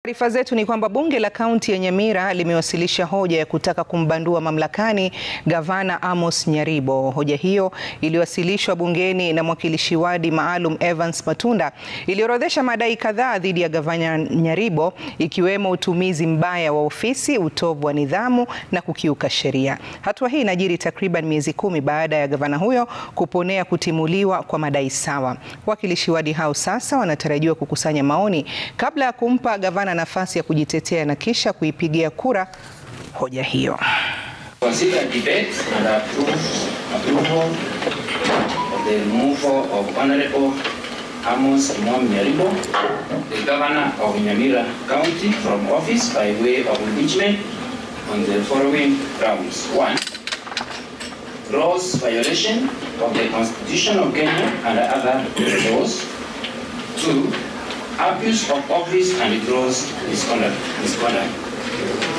Taarifa zetu ni kwamba bunge la kaunti ya Nyamira limewasilisha hoja ya kutaka kumbandua mamlakani gavana Amos Nyaribo. Hoja hiyo iliwasilishwa bungeni na mwakilishi wadi maalum Evans Matunda iliorodhesha madai kadhaa dhidi ya gavana Nyaribo ikiwemo utumizi mbaya wa ofisi, utovu wa nidhamu na kukiuka sheria. Hatua hii inajiri takriban miezi kumi baada ya gavana huyo kuponea kutimuliwa kwa madai sawa. Wakilishi wadi hao sasa wanatarajiwa kukusanya maoni kabla ya kumpa gavana nafasi ya kujitetea na kisha kuipigia kura hoja hiyo. Consider debate and approve approval of the removal of Honorable Amos Imam Nyaribo, the governor of Nyamira County from office by way of impeachment on the following grounds. One, gross violation of the Constitution of Kenya and other laws. Two, abuse of office and gross misconduct. misconduct.